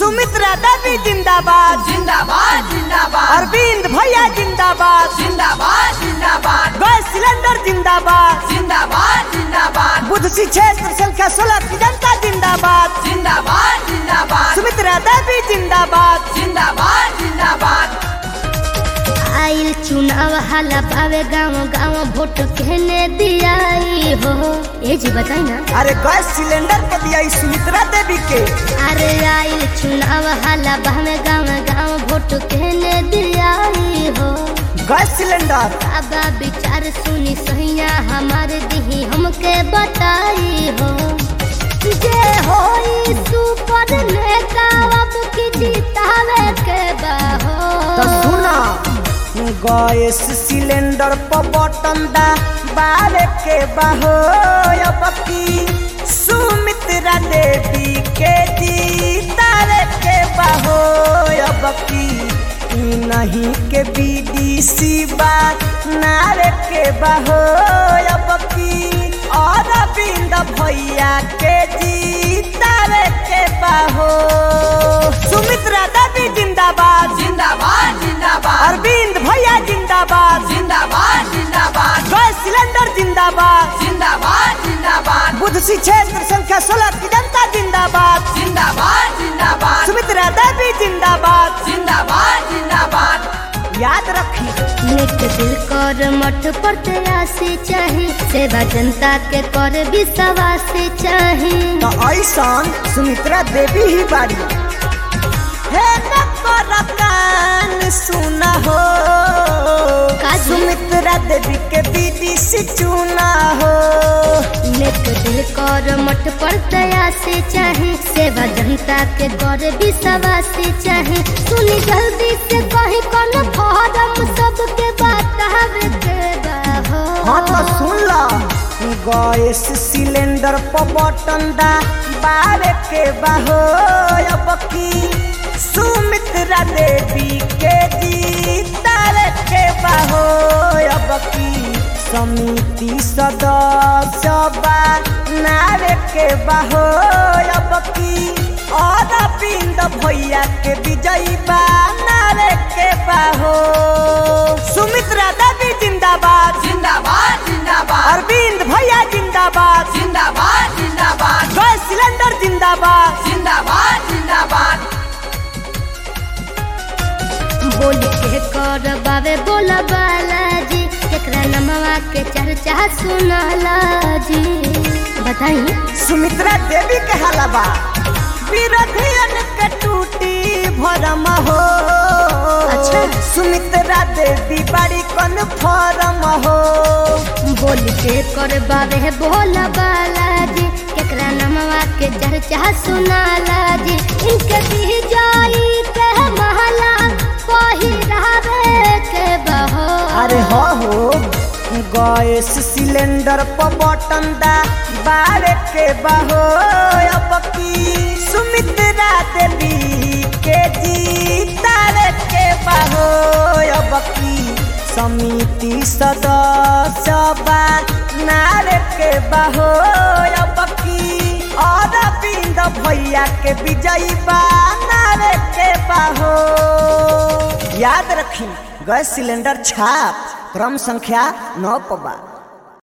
सुमित्रा देवी जिंदाबाद जिंदाबाद जिंदाबाद अरविंद भैया जिंदाबाद जिंदाबाद जिंदाबाद गैस सिलेंडर जिंदाबाद जिंदाबाद जिंदाबाद बुद्ध सी क्षेत्र संख्या सोलह की जनता जिंदाबाद जिंदाबाद जिंदाबाद सुमित्रा देवी जिंदाबाद जिंदाबाद जिंदाबाद आइल चुनाव हाला पावे गाँव गाँव वोट कहने दियाई हो ए जी बताई ना अरे गैस सिलेंडर पर दिया ई सुमित्रा देवी के अरे आइल चुनाव हाला पावे गाँव गाँव वोट कहने दियाई हो गैस सिलेंडर बाबा विचार सुनी सहिया हमारे दिही हमके बताई हो जे होई सुपर नेता अब की जीतावे के बाहो तो सुना गैस सिलेंडर पर बटन दा बारे के बहो अब की सुमित्रा देवी के जीतारे के बहो अब की ई नहीं के बीडीसी बा नारे के बहो अब की और बिंद भैया के जीतारे के बहो सुमित्रा देवी जिंदाबाद जिंदाबाद जिंदाबाद अरविंद भैया जिंदाबाद जिंदाबाद जिंदाबाद गैस सिलेंडर जिंदाबाद जिंदाबाद जिंदाबाद बुद्ध सी क्षेत्र संख्या सोलह की जनता जिंदाबाद जिंदाबाद जिंदाबाद सुमित्रा देवी जिंदाबाद जिंदाबाद जिंदाबाद याद रखी नेक दिल कर मठ पर तेरासी चाहे सेवा जनता के कर विश्वास चाहे तो ऐसा सुमित्रा देवी ही बाड़ी हे नकर कान सुना हो काजी? सुमित्रा देवी के बीडीसी चुना हो नेक दिल कर मठ पर तेरासी चाहे सेवा जनता के कर विश्वास चाहे सुनी जल्दी से कहीं कौन फॉर्म सबके बतावे के बा हाँ तो हो सुन ला गैस सिलेंडर पर बटन दा बारे के बहो अब की सुमित्रा देवी के जीतार के बहो अब की समिति सदस्य बा नारे के बहो अब की और बिंद भैया के विजयी बा नारे के बहो सुमित्रा देवी जिंदाबाद जिंदाबाद जिंदाबाद अरविंद भैया जिंदाबाद जिंदाबाद जिंदाबाद गैस सिलेंडर जिंदाबाद जिंदाबाद जिंदाबाद बोल के कर बाबे बोल बालाजी केकरा नमवा के चर्चा सुनाला जी बताई सुमित्रा देवी के हलवा विरोधियन के टूटी भरम हो अच्छा। सुमित्रा देवी बड़ी कन फरम हो बोल के कर बाबे बोल बालाजी केकरा नमवा के चर्चा सुनाला जी इनके दी जाई के महला पहिरावे के बहो अरे हो हो गैस सिलेंडर पर बटन दा बारे के बहो अब की सुमित्रा देवी के जीतारे के बहो अब की समिति सदस्य बा नारे के बहो अब की और बिंद भैया के विजयी बा नारे के बहो याद रखी गैस सिलेंडर छाप क्रम संख्या नौ पबा